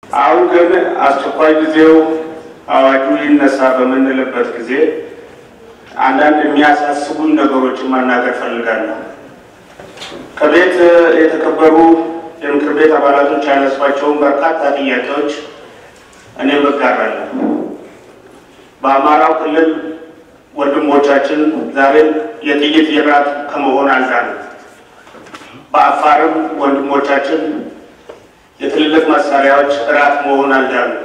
አሁን ግን አስቸኳይ ጊዜው አዋጁ ይነሳ በምንልበት ጊዜ አንዳንድ የሚያሳስቡን ነገሮችን ማናገር ፈልጋለሁ። ከቤት የተከበሩ የምክር ቤት አባላቶች ያነሷቸውን በርካታ ጥያቄዎች እኔም እጋራለሁ። በአማራው ክልል ወንድሞቻችን ዛሬም የጥይት የራት ከመሆን አልዳንም። በአፋርም ወንድሞቻችን የትልልቅ መሳሪያዎች እራት መሆን አልዳንም።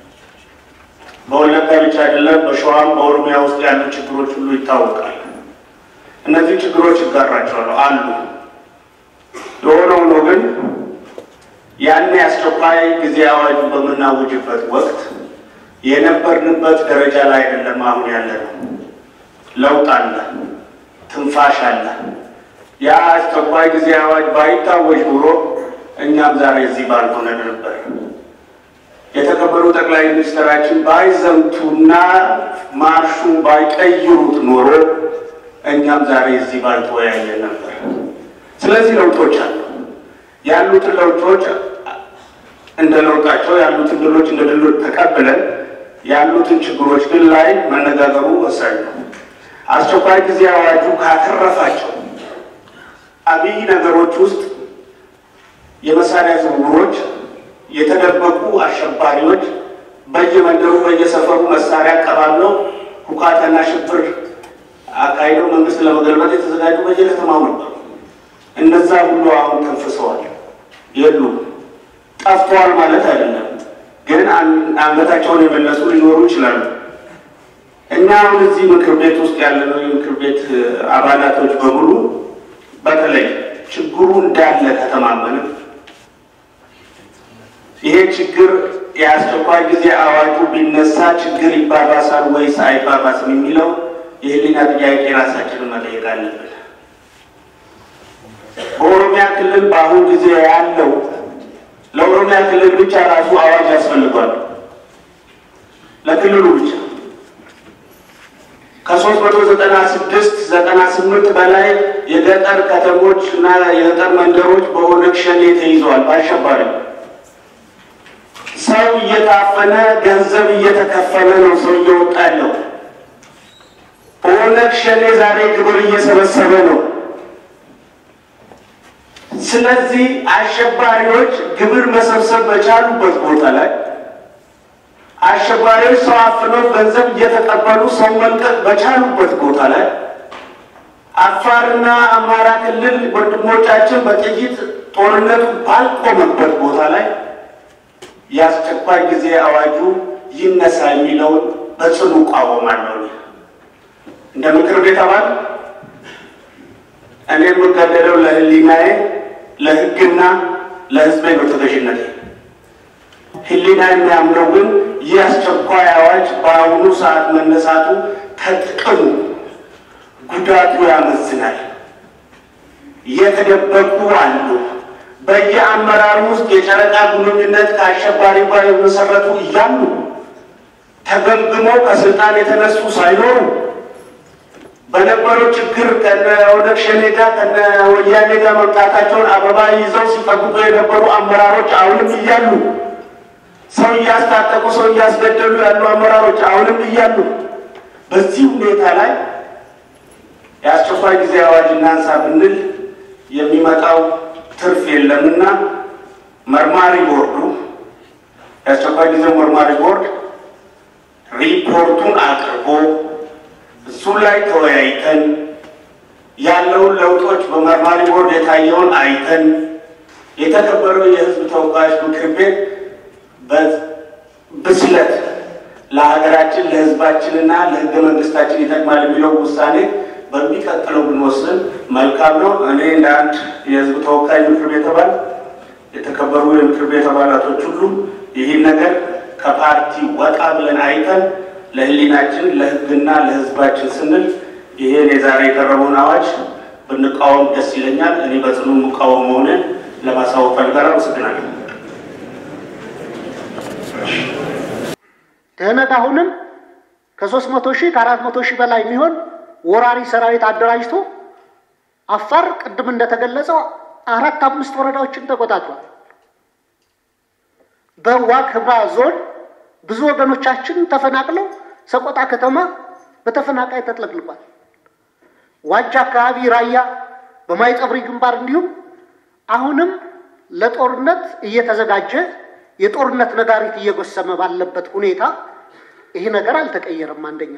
በወለጋ ብቻ አይደለም፣ በሸዋም በኦሮሚያ ውስጥ ያሉ ችግሮች ሁሉ ይታወቃል። እነዚህ ችግሮች ይጋራቸዋለሁ አሉ። የሆነ ሆኖ ግን ያን አስቸኳይ ጊዜ አዋጁ በምናውጅበት ወቅት የነበርንበት ደረጃ ላይ አይደለም አሁን ያለ ነው። ለውጥ አለ፣ ትንፋሽ አለ። ያ አስቸኳይ ጊዜ አዋጅ ባይታወጅ ኑሮ እኛም ዛሬ እዚህ ባልሆነ ነበር። የተከበሩ ጠቅላይ ሚኒስትራችን ባይዘምቱና ማርሹ ባይቀይሩት ኖሮ እኛም ዛሬ እዚህ ባልተወያየን ነበር። ስለዚህ ለውጦች አሉ። ያሉትን ለውጦች እንደ ለውጣቸው ያሉትን ድሎች እንደ ድሎች ተቀብለን ያሉትን ችግሮች ግን ላይ መነጋገሩ ወሳኝ ነው። አስቸኳይ ጊዜ አዋጁ ካተረፋቸው አብይ ነገሮች ውስጥ የመሳሪያ ዝውውሮች፣ የተደበቁ አሸባሪዎች በየመንደሩ በየሰፈሩ መሳሪያ አቀባብለው ሁካታና ሽብር አካሂደው መንግስት ለመገልበጥ የተዘጋጁ በየከተማው ነበሩ። እነዛ ሁሉ አሁን ተንፍሰዋል፣ የሉም። ጠፍተዋል ማለት አይደለም፣ ግን አንገታቸውን የመለሱ ሊኖሩ ይችላሉ። እኛ አሁን እዚህ ምክር ቤት ውስጥ ያለነው የምክር ቤት አባላቶች በሙሉ በተለይ ችግሩ እንዳለ ከተማመን ይሄ ችግር የአስቸኳይ ጊዜ አዋጁ ቢነሳ ችግር ይባባሳል ወይስ አይባባስም የሚለው የህሊና ጥያቄ ራሳችንን መጠየቅ አለብን። በኦሮሚያ ክልል በአሁኑ ጊዜ ያለው ለኦሮሚያ ክልል ብቻ ራሱ አዋጅ ያስፈልጓል። ለክልሉ ብቻ ከሶስት መቶ ዘጠና ስድስት ዘጠና ስምንት በላይ የገጠር ከተሞች እና የገጠር መንደሮች በኦነግ ሸኔ ተይዘዋል። በአሸባሪ ሰው እየታፈነ ገንዘብ እየተከፈለ ነው ሰው እየወጣ ያለው። ኦነግ ሸኔ ዛሬ ግብር እየሰበሰበ ነው። ስለዚህ አሸባሪዎች ግብር መሰብሰብ በቻሉበት ቦታ ላይ አሸባሪዎች ሰው አፍነው ገንዘብ እየተቀበሉ ሰው መልቀቅ በቻሉበት ቦታ ላይ አፋርና አማራ ክልል ወንድሞቻችን በጥይት ጦርነቱ ባልቆመበት ቦታ ላይ የአስቸኳይ ጊዜ አዋጁ ይነሳ የሚለውን በጽኑ እቃወማለሁ። እንደ ምክር ቤት አባል እኔ የምገደደው ለሕሊናዬ ለሕግና ለሕዝቤ ነው ተገዥነቴ። ሕሊና የሚያምነው ግን ይህ አስቸኳይ አዋጅ በአሁኑ ሰዓት መነሳቱ ከጥቅሙ ጉዳቱ ያመዝናል። የተደበቁ አሉ። በየአመራሩ ውስጥ የጨረቃ ግንኙነት ከአሸባሪ ጋር የመሰረቱ እያሉ ተገምግመው ከስልጣን የተነሱ ሳይኖሩ በነበረው ችግር ከነ ኦነግ ሸኔ ጋር ከነ ወያኔ ጋር መምጣታቸውን አበባ ይዘው ሲጠብቁ የነበሩ አመራሮች አሁንም እያሉ ሰው እያስታጠቁ ሰው እያስገደሉ ያሉ አመራሮች አሁንም እያሉ በዚህ ሁኔታ ላይ የአስቸኳይ ጊዜ አዋጅ እናንሳ ብንል የሚመጣው ትርፍ የለምና መርማሪ ቦርዱ የአስቸኳይ ጊዜ መርማሪ ቦርድ ሪፖርቱን አቅርቦ እሱ ላይ ተወያይተን ያለውን ለውጦች በመርማሪ ቦርድ የታየውን አይተን የተከበረው የሕዝብ ተወካዮች ምክር ቤት በብስለት ለሀገራችን ለሕዝባችንና ለሕገ መንግስታችን ይጠቅማል የሚለው ውሳኔ በሚቀጥለው ብንወስን መልካም ነው። እኔ እንደ አንድ የሕዝብ ተወካይ ምክር ቤት አባል የተከበሩ የምክር ቤት አባላቶች ሁሉ ይህን ነገር ከፓርቲ ወጣ ብለን አይተን ለህሊናችን ለህግና ለህዝባችን ስንል ይሄን የዛሬ የቀረበውን አዋጅ ብንቃወም ደስ ይለኛል። እኔ በጽኑ የምቃወም መሆንን ለማሳወቅ ፈልጋለሁ። አመሰግናለሁ። ትህነት አሁንም ከሶስት መቶ ሺህ ከአራት መቶ ሺህ በላይ የሚሆን ወራሪ ሰራዊት አደራጅቶ አፋር ቅድም እንደተገለጸው አራት አምስት ወረዳዎችን ተቆጣጥሯል። በዋግ ኽምራ ዞን ብዙ ወገኖቻችን ተፈናቅለው ሰቆጣ ከተማ በተፈናቃይ ተጥለቅልቋል። ዋጃ አካባቢ፣ ራያ፣ በማይጸብሪ ግንባር እንዲሁም አሁንም ለጦርነት እየተዘጋጀ የጦርነት ነጋሪት እየጎሰመ ባለበት ሁኔታ ይህ ነገር አልተቀየረም። አንደኛ።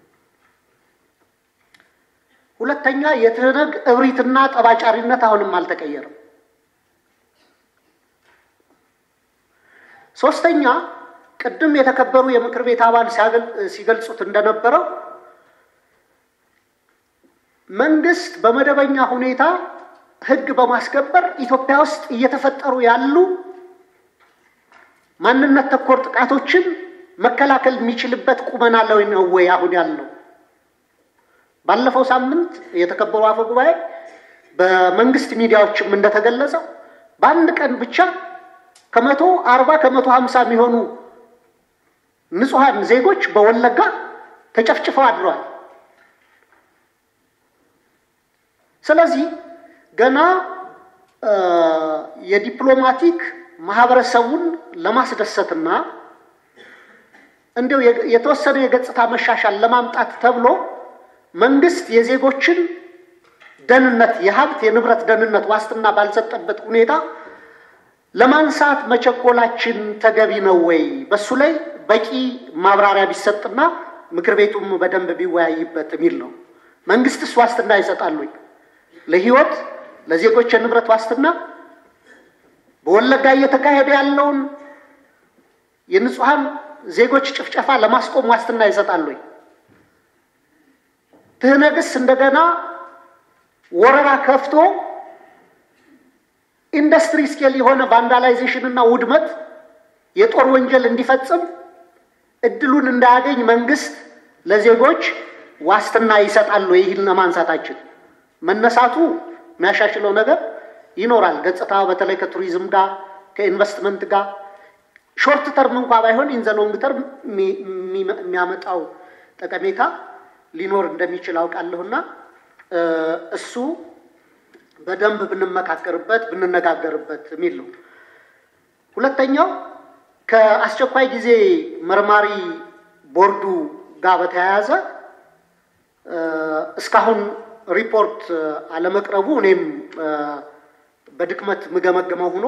ሁለተኛ የትህነግ እብሪትና ጠባጫሪነት አሁንም አልተቀየረም። ሶስተኛ ቅድም የተከበሩ የምክር ቤት አባል ሲገልጹት እንደነበረው መንግስት በመደበኛ ሁኔታ ሕግ በማስከበር ኢትዮጵያ ውስጥ እየተፈጠሩ ያሉ ማንነት ተኮር ጥቃቶችን መከላከል የሚችልበት ቁመና ላይ ነው ወይ አሁን ያለው? ባለፈው ሳምንት የተከበሩ አፈ ጉባኤ በመንግስት ሚዲያዎችም እንደተገለጸው በአንድ ቀን ብቻ ከመቶ አርባ ከመቶ ሀምሳ የሚሆኑ ንጹሐን ዜጎች በወለጋ ተጨፍጭፈው አድረዋል። ስለዚህ ገና የዲፕሎማቲክ ማህበረሰቡን ለማስደሰትና እንዲሁ የተወሰነ የገጽታ መሻሻል ለማምጣት ተብሎ መንግስት የዜጎችን ደህንነት የሀብት የንብረት ደህንነት ዋስትና ባልሰጠበት ሁኔታ ለማንሳት መቸኮላችን ተገቢ ነው ወይ? በሱ ላይ በቂ ማብራሪያ ቢሰጥና ምክር ቤቱም በደንብ ቢወያይበት የሚል ነው። መንግስትስ ዋስትና ይሰጣል ወይ? ለህይወት ለዜጎች የንብረት ዋስትና በወለጋ እየተካሄደ ያለውን የንጹሐን ዜጎች ጭፍጨፋ ለማስቆም ዋስትና ይሰጣል ወይ? ትህነግስ እንደገና ወረራ ከፍቶ ኢንዱስትሪ ስኬል የሆነ ቫንዳላይዜሽን እና ውድመት የጦር ወንጀል እንዲፈጽም እድሉን እንዳያገኝ መንግስት ለዜጎች ዋስትና ይሰጣል ወይ? ይህን ለማንሳታችን መነሳቱ የሚያሻሽለው ነገር ይኖራል። ገጽታ በተለይ ከቱሪዝም ጋር ከኢንቨስትመንት ጋር ሾርት ተርም እንኳ ባይሆን ኢንዘ ሎንግ ተርም የሚያመጣው ጠቀሜታ ሊኖር እንደሚችል አውቃለሁና እሱ በደንብ ብንመካከርበት ብንነጋገርበት የሚል ነው። ሁለተኛው ከአስቸኳይ ጊዜ መርማሪ ቦርዱ ጋር በተያያዘ እስካሁን ሪፖርት አለመቅረቡ እኔም በድክመት ምገመገመው ሆኖ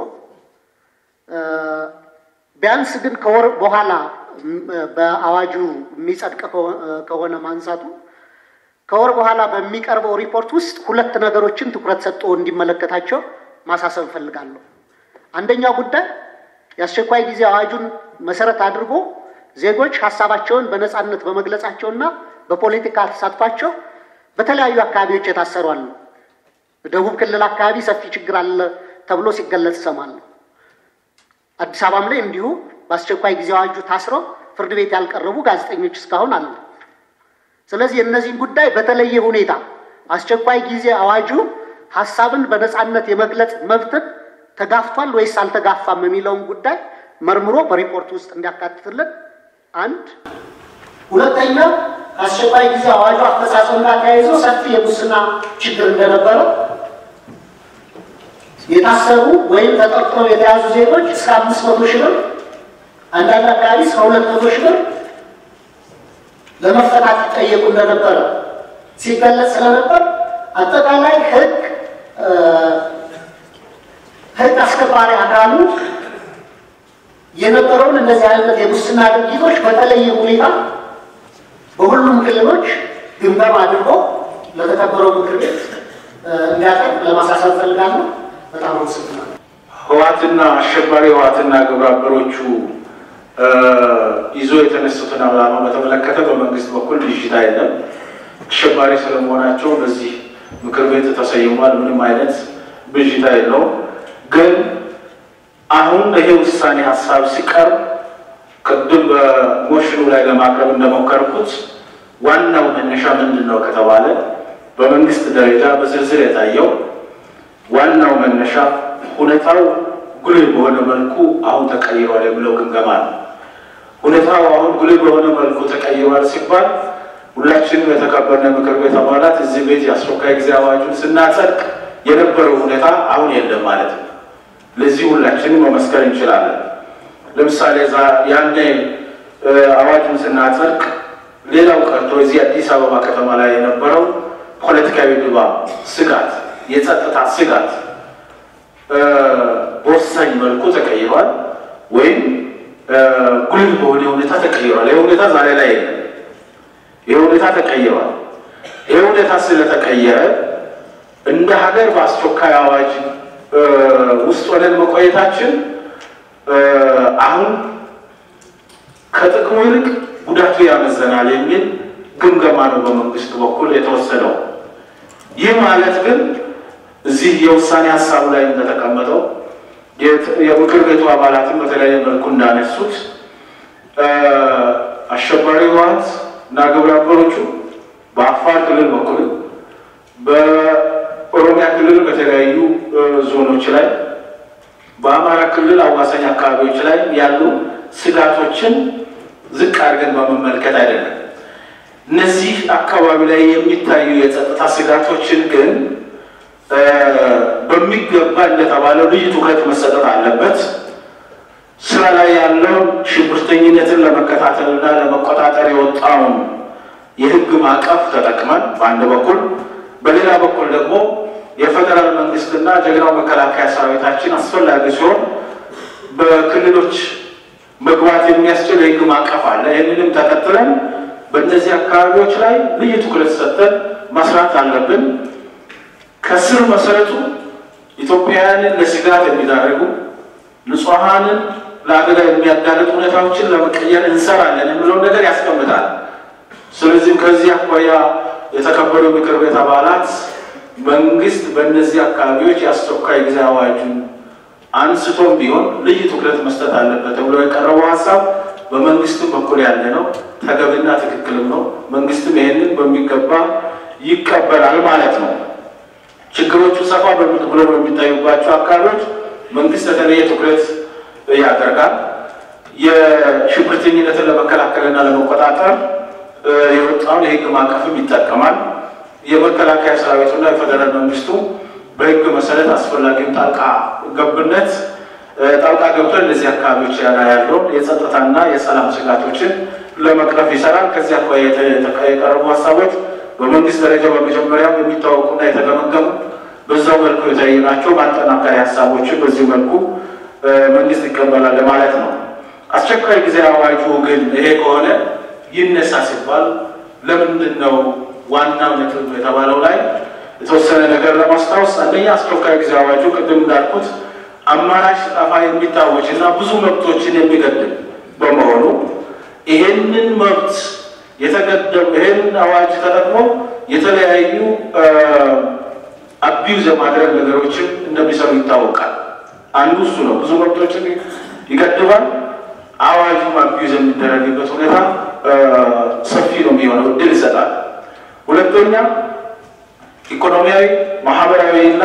ቢያንስ ግን ከወር በኋላ በአዋጁ የሚጸድቅ ከሆነ ማንሳቱ ከወር በኋላ በሚቀርበው ሪፖርት ውስጥ ሁለት ነገሮችን ትኩረት ሰጥቶ እንዲመለከታቸው ማሳሰብ እፈልጋለሁ። አንደኛው ጉዳይ የአስቸኳይ ጊዜ አዋጁን መሰረት አድርጎ ዜጎች ሀሳባቸውን በነፃነት በመግለጻቸውና በፖለቲካ ተሳትፏቸው በተለያዩ አካባቢዎች የታሰሩ አሉ። ደቡብ ክልል አካባቢ ሰፊ ችግር አለ ተብሎ ሲገለጽ እሰማለሁ። አዲስ አበባም ላይ እንዲሁ በአስቸኳይ ጊዜ አዋጁ ታስረው ፍርድ ቤት ያልቀረቡ ጋዜጠኞች እስካሁን አሉ። ስለዚህ የእነዚህን ጉዳይ በተለየ ሁኔታ አስቸኳይ ጊዜ አዋጁ ሀሳብን በነፃነት የመግለጽ መብትን ተጋፍቷል ወይስ አልተጋፋም የሚለውን ጉዳይ መርምሮ በሪፖርት ውስጥ እንዲያካትትልን አንድ። ሁለተኛ ከአስቸኳይ ጊዜ አዋጁ አፈጻጸም ጋር ተያይዞ ሰፊ የሙስና ችግር እንደነበረ የታሰሩ ወይም ተጠርጥረው የተያዙ ዜጎች እስከ አምስት መቶ ሺህ ብር አንዳንድ አካባቢ እስከ ሁለት መቶ ሺህ ብር ለመፈታት ይጠየቁ እንደነበረ ሲገለጽ ስለነበር አጠቃላይ ሕግ ሕግ አስከባሪ አካሉ የነበረውን እንደዚህ አይነት የሙስና ድርጊቶች በተለየ ሁኔታ በሁሉም ክልሎች ግምገማ አድርጎ ለተከበረው ምክር ቤት እንዲያቀርብ ለማሳሰብ ፈልጋለሁ። በጣም አመሰግናለሁ። ህዋትና አሸባሪ ህዋትና ግብረ አበሮቹ ይዞ የተነሱትን ዓላማ በተመለከተ በመንግስት በኩል ብዥታ የለም። አሸባሪ ስለመሆናቸው በዚህ ምክር ቤት ተሰይሟል። ምንም አይነት ብዥታ የለውም። ግን አሁን ይሄ ውሳኔ ሀሳብ ሲቀርብ ቅድም በሞሽኑ ላይ ለማቅረብ እንደሞከርኩት ዋናው መነሻ ምንድን ነው ከተባለ በመንግስት ደረጃ በዝርዝር የታየው ዋናው መነሻ ሁኔታው ጉልህ በሆነ መልኩ አሁን ተቀይሯል የሚለው ግምገማ ነው። ሁኔታው አሁን ጉልህ በሆነ መልኩ ተቀይሯል ሲባል ሁላችንም የተከበርነው ምክር ቤት አባላት እዚህ ቤት የአስቸኳይ ጊዜ አዋጁን ስናጸድቅ የነበረው ሁኔታ አሁን የለም ማለት ነው። ለዚህ ሁላችንም መመስከር እንችላለን። ለምሳሌ ያኔ አዋጁን ስናጸድቅ ሌላው ቀርቶ እዚህ አዲስ አበባ ከተማ ላይ የነበረው ፖለቲካዊ ድባብ፣ ስጋት፣ የጸጥታ ስጋት በወሳኝ መልኩ ተቀይሯል፣ ወይም ጉልህ በሆነ ሁኔታ ተቀይሯል። ይህ ሁኔታ ዛሬ ላይ የለም። ይህ ሁኔታ ተቀይሯል። ይህ ሁኔታ ስለተቀየረ እንደ ሀገር በአስቸኳይ አዋጅ ውስጥ ሆነን መቆየታችን አሁን ከጥቅሙ ይልቅ ጉዳቱ ያመዘናል የሚል ግምገማ ነው በመንግስት በኩል የተወሰደው። ይህ ማለት ግን እዚህ የውሳኔ ሀሳቡ ላይ እንደተቀመጠው የምክር ቤቱ አባላትን በተለያየ መልኩ እንዳነሱት አሸባሪ ህወሓት እና ግብረ አበሮቹ በአፋር ክልል በኩል በኦሮሚያ ክልል በተለያዩ ዞኖች ላይ በአማራ ክልል አዋሳኝ አካባቢዎች ላይ ያሉ ስጋቶችን ዝቅ አድርገን በመመልከት አይደለም። እነዚህ አካባቢ ላይ የሚታዩ የጸጥታ ስጋቶችን ግን በሚገባ እንደተባለው ልዩ ትኩረት መሰጠት አለበት። ስራ ላይ ያለውን ሽብርተኝነትን ለመከታተልና ለመቆጣጠር የወጣውን የህግ ማዕቀፍ ተጠቅመን በአንድ በኩል፣ በሌላ በኩል ደግሞ የፌዴራል መንግስትና ጀግናው መከላከያ ሰራዊታችን አስፈላጊ ሲሆን በክልሎች መግባት የሚያስችል የህግ ማዕቀፍ አለ። ይህንንም ተከትለን በእነዚህ አካባቢዎች ላይ ልዩ ትኩረት ሰጥተን መስራት አለብን። ከስር መሰረቱ ኢትዮጵያውያንን ለስጋት የሚዳርጉ ንጹሐንን ለአደጋ የሚያጋልጡ ሁኔታዎችን ለመቀየር እንሰራለን የሚለውን ነገር ያስቀምጣል። ስለዚህም ከዚህ አኳያ የተከበሩ ምክር ቤት አባላት መንግስት በእነዚህ አካባቢዎች የአስቸኳይ ጊዜ አዋጁን አንስቶም ቢሆን ልዩ ትኩረት መስጠት አለበት ተብሎ የቀረበው ሀሳብ በመንግስትም በኩል ያለ ነው፣ ተገቢና ትክክልም ነው። መንግስትም ይሄንን በሚገባ ይቀበላል ማለት ነው። ችግሮቹ ሰፋ ብሎ በሚታዩባቸው አካባቢዎች መንግስት የተለየ ትኩረት ያደርጋል። የሽብርተኝነትን ለመከላከልና ለመቆጣጠር የወጣውን የህግ ማዕቀፍም ይጠቀማል። የመከላከያ ሰራዊቱና የፌደራል መንግስቱ በህግ መሰረት አስፈላጊውን ጣልቃ ገብነት ጣልቃ ገብቶ እነዚህ አካባቢዎች ያለውን የጸጥታና የሰላም ስጋቶችን ለመቅረፍ ይሰራል። ከዚህ አኳያ የቀረቡ ሀሳቦች በመንግስት ደረጃ በመጀመሪያም የሚታወቁና የተገመገሙ በዛው መልኩ የታዩ ናቸው። ማጠናከሪያ ሀሳቦችን በዚሁ መልኩ መንግስት ይቀበላል ማለት ነው። አስቸኳይ ጊዜ አዋጁ ግን ይሄ ከሆነ ይነሳ ሲባል ለምንድን ነው ዋናው ነጥብ የተባለው ላይ የተወሰነ ነገር ለማስታወስ፣ አንደኛ አስቸኳይ ጊዜ አዋጁ ቅድም እንዳልኩት አማራጭ ጠፋ የሚታወጅ እና ብዙ መብቶችን የሚገድብ በመሆኑ ይሄንን መብት የተገደቡ ይህን አዋጅ ተጠቅሞ የተለያዩ አቢዩዝ የማድረግ ነገሮችን እንደሚሰሩ ይታወቃል። አንዱ እሱ ነው። ብዙ መብቶችን ይገድባል። አዋጁም አቢዩዝ የሚደረግበት ሁኔታ ሰፊ ነው የሚሆነው፣ እድል ይሰጣል። ሁለተኛ ኢኮኖሚያዊ፣ ማህበራዊ እና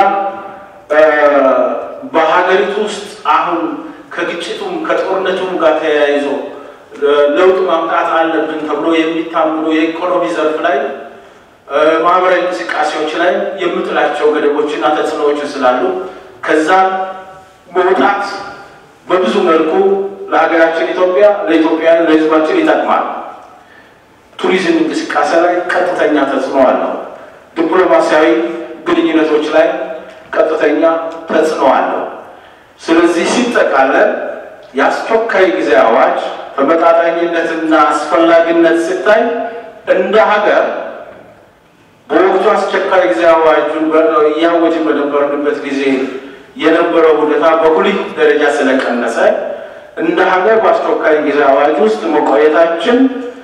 በሀገሪቱ ውስጥ አሁን ከግጭቱም ከጦርነቱም ጋር ተያይዞ ለውጥ ማምጣት አለብን ተብሎ የሚታምኑ የኢኮኖሚ ዘርፍ ላይ ማህበራዊ እንቅስቃሴዎች ላይ የምጥላቸው ገደቦችና ተጽዕኖዎችን ስላሉ ከዛ መውጣት በብዙ መልኩ ለሀገራችን ኢትዮጵያ ለኢትዮጵያውያን ለሕዝባችን ይጠቅማል። ቱሪዝም እንቅስቃሴ ላይ ቀጥተኛ ተጽዕኖ አለው። ዲፕሎማሲያዊ ግንኙነቶች ላይ ቀጥተኛ ተጽዕኖ አለው። ስለዚህ ሲጠቃለል የአስቸኳይ ጊዜ አዋጅ ተመጣጣኝነትና አስፈላጊነት ሲታይ እንደ ሀገር በወቅቱ አስቸኳይ ጊዜ አዋጁን እያወጅን በነበርንበት ጊዜ የነበረው ሁኔታ በጉልህ ደረጃ ስለቀነሰ እንደ ሀገር በአስቸኳይ ጊዜ አዋጅ ውስጥ መቆየታችን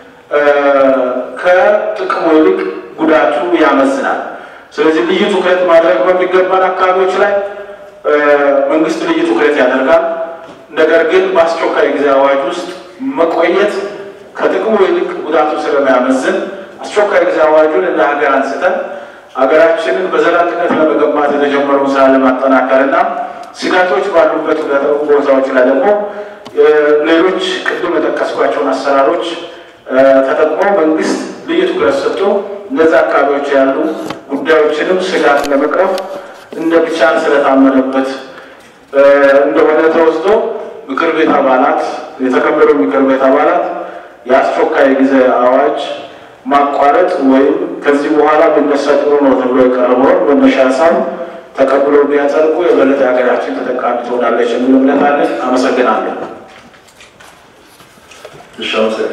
ከጥቅሙ ይልቅ ጉዳቱ ያመዝናል። ስለዚህ ልዩ ትኩረት ማድረግ በሚገባን አካባቢዎች ላይ መንግስት ልዩ ትኩረት ያደርጋል። ነገር ግን በአስቸኳይ ጊዜ አዋጅ ውስጥ መቆየት ከጥቅሙ ይልቅ ጉዳቱ ስለሚያመዝን አስቸኳይ ጊዜ አዋጁን እንደ ሀገር አንስተን ሀገራችንን በዘላቂነት ለመገንባት የተጀመረውን ስራ ለማጠናከር እና ስጋቶች ባሉበት ቦታዎች ላይ ደግሞ ሌሎች ቅድም የጠቀስኳቸውን አሰራሮች ተጠቅሞ መንግስት ልዩ ትኩረት ሰጥቶ እነዚ አካባቢዎች ያሉ ጉዳዮችንም ስጋት ለመቅረፍ እንደሚቻል ስለታመነበት እንደሆነ ተወስዶ ምክር ቤት አባላት የተከበሩ ምክር ቤት አባላት የአስቸኳይ ጊዜ አዋጅ ማቋረጥ ወይም ከዚህ በኋላ ብነሳ ጥሩ ነው ተብሎ የቀረበውን መነሻ ሀሳብ ተቀብሎ ቢያጸድቁ የበለጠ ሀገራችን ተጠቃሚ ትሆናለች የሚል እምነት አለን። አመሰግናለሁ።